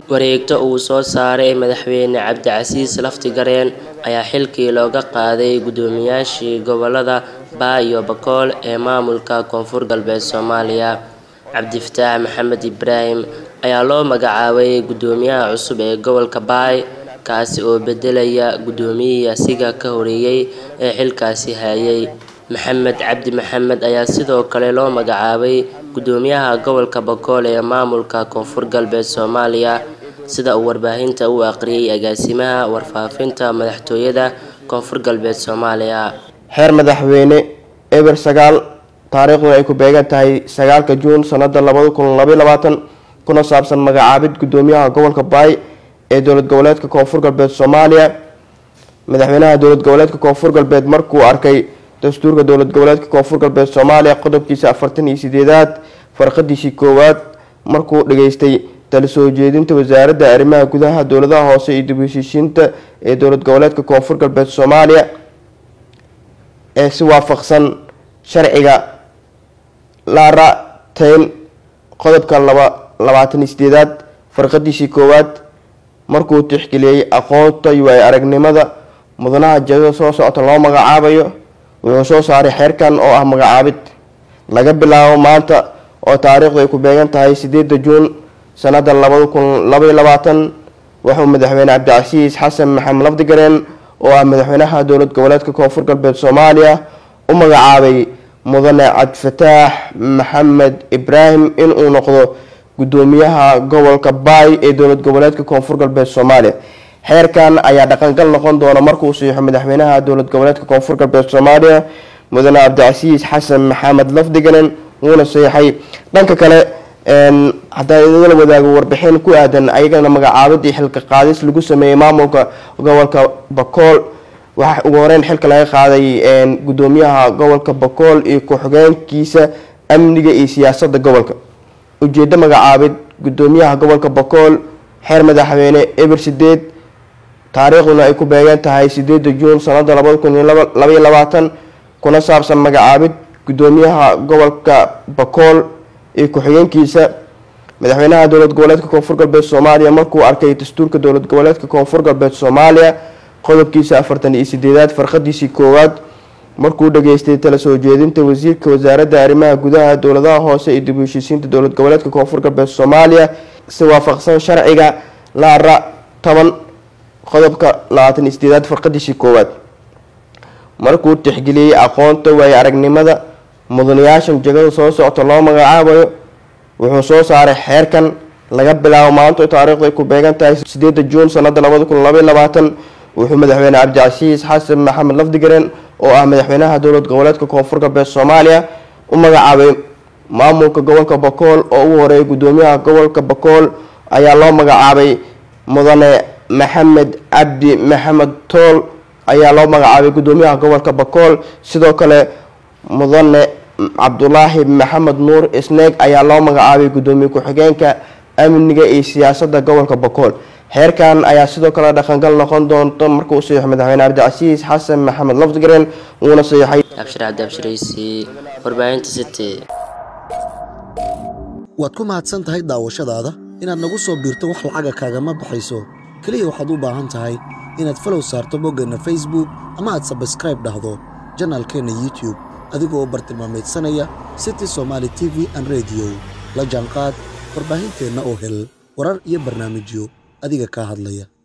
wareegto uu soo saaray madaxweyne cabdicasiis laftigareen ayaa xilkii looga qaaday guddoomiyaashii gobolada baa iyo bakool ee maamulka koonfur galbeed soomaaliya cabdifataax maxamed ibraahim ayaa loo magacaabay guddoomiyaha cusub ee gobolka baay kaasi oo bedelaya guddoomiyihii asiga ka horeeyey ee xilkaasi hayay maxamed cabdi maxamed ayaa sidoo kale loo magacaabay guddoomiyaha gobolka bakool ee maamulka koonfur galbeed soomaaliya sida uu warbaahinta u aqriyay agaasimaha warfaafinta madaxtooyada koonfur galbeed soomaaliya xeer madaxweyne eber sagaal taariikhduna ay ku beegan tahay sagaalka juun sanada labada kun labaiy labaatan kuna saabsan magacaabid guddoomiyaha gobolka baay ee dowlad goboleedka koonfur galbeed soomaaliya madaxweynaha dowlad goboleedka koonfur galbeed markuu arkay dastuurka dowlad goboleedka koonfur galbeed soomaaliya qodobkiisa afartan iyo sideedaad farqadiisii koowaad markuu dhageystay tala soo jeedinta wasaaradda arrimaha gudaha dowladaha hoose iyo dib u heshiishiinta ee dowlad goboleedka koonfur galbeed soomaaliya ee si waafaqsan sharciga laarateyn qodobka laba labaatan iyo sideedaad farqadiisii koowaad markuu tixgeliyey aqoonta iyo ay aragnimada mudanaha jadada soo socota loo magacaabayo wuxuu soo saaray xeerkan oo ah magacaabid laga bilaabo maanta oo taariikhdu ay ku beegan tahay sideeda juun sanada labada kun labaiy labaatan wuxuu madaxweyne cabdicasiis xasan maxamed lafdigareen oo ah madaxweynaha dowlad goboleedka koonfur galbeed soomaaliya u magacaabay mudane cabdifataax maxamed ibraahim inuu noqdo guddoomiyaha gobolka baay ee dowlad goboleedka koonfur galbeed soomaaliya xeerkan ayaa dhaqangal noqon doona markuu siixo madaxweynaha dowlad goboleedka koonfur galbeed soomaaliya mudane cabdicasiis xasan maxamed lafdiganen wuuna saxiixay dhanka kale haddaan idinla wadaago warbixin ku aadan ayagana magacaabadii xilka qaadis lagu sameeyey maamulka gobolka bakool waxaa ugu horeyn xilka laga qaaday guddoomiyaha gobolka bakool iyo ku-xigeenkiisa amniga iyo siyaasada gobolka ujeedo magacaabid guddoomiyaha gobolka bakool xeer madaxweyne eber sideed taariikhduna ay ku beegan tahay sideeda juun sanada labada kun iyo labaiy labaatan kuna saabsan magacaabid guddoomiyaha gobolka bakool iyo ku-xigeenkiisa madaxweynaha dowlad goboleedka koonfur galbeed soomaaliya markuu arkay dastuurka dowlad goboleedka koonfur galbeed soomaaliya qodobkiisa afartan iyo sideedaad farqadiisii koowaad markuu dhageystay tala soo jeedinta wasiirka wasaaradda arrimaha gudaha dowladaha hoose iyo dib u heshiisiinta dowlad goboleedka koonfur galbeed soomaaliya si waafaqsan sharciga laara toban qodobka labaatan iyo sideedaad farqadiisii koowaad markuu tixgeliyey aqoonta waaye aragnimada mudanayaashan jegada soo socota loo magacaabayo wuxuu soo saaray xeerkan laga bilaabo maanta taariikhdu ay ku beegan tahay sideeda juun sanada labada kun labaiy labaatan wuxuu madaxweyne cabdicasiis xasan maxamed lafdigareen oo ah madaxweynaha dowlad goboleedka koonfur galbeed soomaaliya u magacaabay maamulka gobolka bakool oo ugu horeeyay guddoomiyaha gobolka bakool ayaa loo magacaabay mudane maxamed cabdi maxamed tool ayaa loo magacaabay guddoomiyaha gobolka bakool sidoo kale mudane cabdulaahi maxamed nuur isneeg ayaa loo magacaabay guddoomiye ku-xigeenka amniga iyo siyaasada gobolka bakool xeerkan ayaa sidoo kale dhaqangal noqon doonta markuu saxiixo madaxweyne cabdicasiis xasan maxamed lafdigareen wuuna saxiixay abshir cabdi abshiraysi warbaahinta city waad ku mahadsan tahay daawashadaada inaad nagu soo biirto wax lacaga kaagama baxayso keliya waxaad u baahan tahay inaad falow saarto boggeenna facebook ama aad sabskraib dhahdo janaalkeenna youtube adigoo bartilmaameedsanaya city somaali t v an rediyo la jaanqaad warbaahinteenna oo hel warar iyo barnaamijyo adiga kaa hadlaya